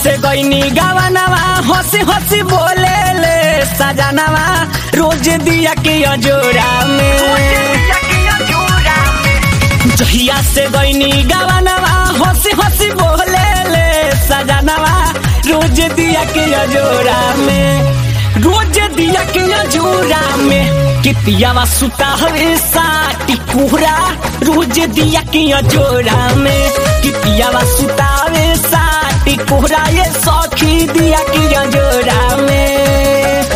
से गईनी गवनवा हंसी हंसी बोले ले सजनवा रोज दिया के अजोरा में जहिया से गईनी गवनवा हंसी हंसी बोले ले सजनवा रोज दिया के अजोरा में रोज दिया के अजोरा में कितियावा सुता हवे साटी कोहरा रोज दिया के अजोरा में कितियावा सुता हवे साटी कोहरा ये सखी दिया के अजोरा में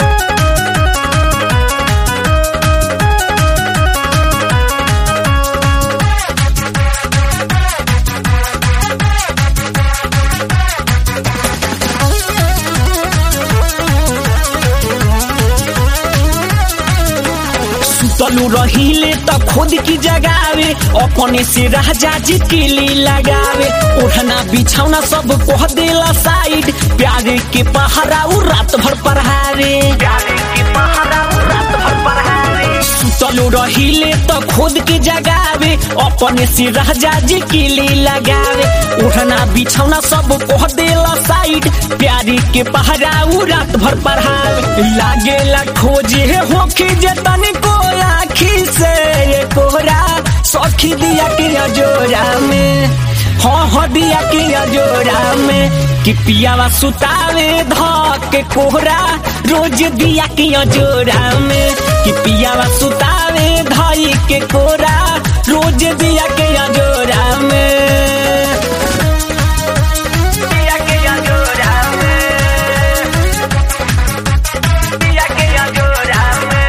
सुतलू रहीले त खुद की जगावे अपने से राजा जी किली लगावे ओढ़ना बिछौना सब कह देला साइड प्यारे के पहरा उ रात भर पढ़ावे सुतलू रहीले त खुद के जगावे अपने से राजा जी किली लगावे ओढ़ना बिछौना सब कह देला साइड प्यारे के पहरा उ रात भर पढ़ावे लागेला खोजे होके जे तनिको आखी से ये कोहरा सखी दिया के अजोरा में हाँ हाँ दिया के अजोरा में कि पियावा सुतावे ध के कोहरा रोज दिया के अजोरा में कि पियावा सुतावे धई के कोहरा रोज दिया के अजोरा में दिया के अजोरा में दिया के अजोरा में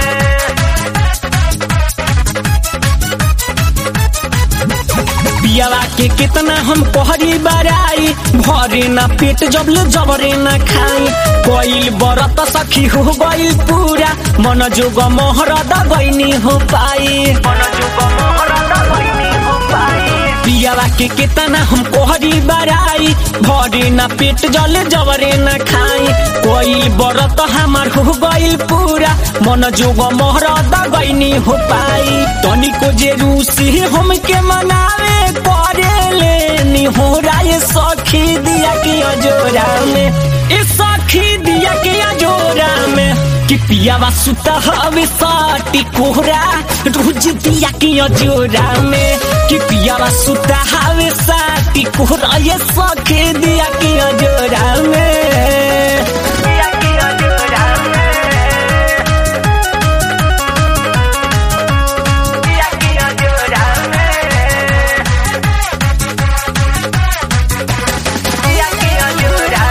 पियावा के कितना हम कहरी बराई भरे ना पेट जबले जबरे ना खाई कोइल बरत सखी हो गइल पूरा मन जोग मोहरद गइनी हो पाई पियावा के कितना हम कोहरी बराई भरे ना पेट जले जबरे ना खाई कोइल बरत हमार हो गइल पूरा मन जोग मोहरद गइनी हो पाई तनिको जे रूसी हमके मनावे करे लेनी हो राय सखी दिया की अजोरा में ए सखी दिया की अजोरा में कि पियावा सुता हवे साटी कोहरा रोज दिया की अजोरा में कि पियावा सुता हवे साटी कोहरा ये सखी दिया की अजोरा में दिया की अजोरा में दिया की अजोरा में दिया की अजोरा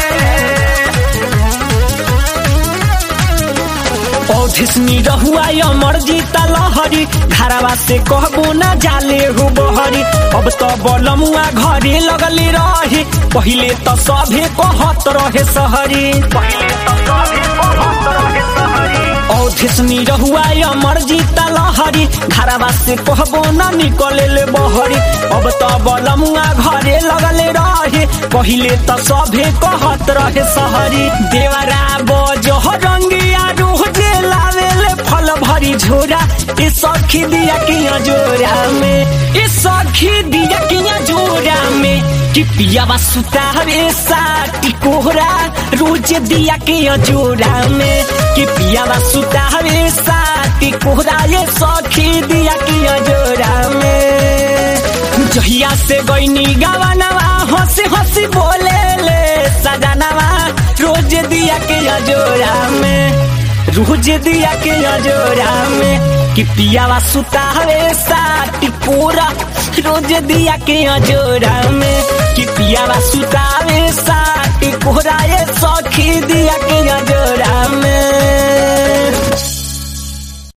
पौधिसनी रहुआ अमर जीता लहरी घरवा से कहबो ना जाले हो बहरी अब तो बलमुआ घरे लगले रहे पहिले तो सभे कहत रहे सहरी औधिसनी रहुआ अमर जीता लहरी घरवा से कहबो ना निकले ले बहरी अब तो बलमुआ घरे लगले रहे पहिले तो सभे कहत रहे सहरी देवरा बजह रंगिया रोजे लावेले फल भरी झोरा ए सखी दिया किया जोरा में ए सखी दिया किया जोरा में कि पियावा सुता हवे साटी कोहरा रोज दिया किया जोरा में कि पियावा सुता हवे साटी कोहरा ये सखी दिया किया जोरा में जहिया से गईनी गवनवा हंसी हंसी बोले ले सजनवा रोज दिया के जोरा में रोज दिया के अजोरा में कि पियावा सुता हवे साटी पूरा रोज दिया के अजोरा में कि पियावा सुता हवे साटी कोहरा ये सखी दिया के अजोरा में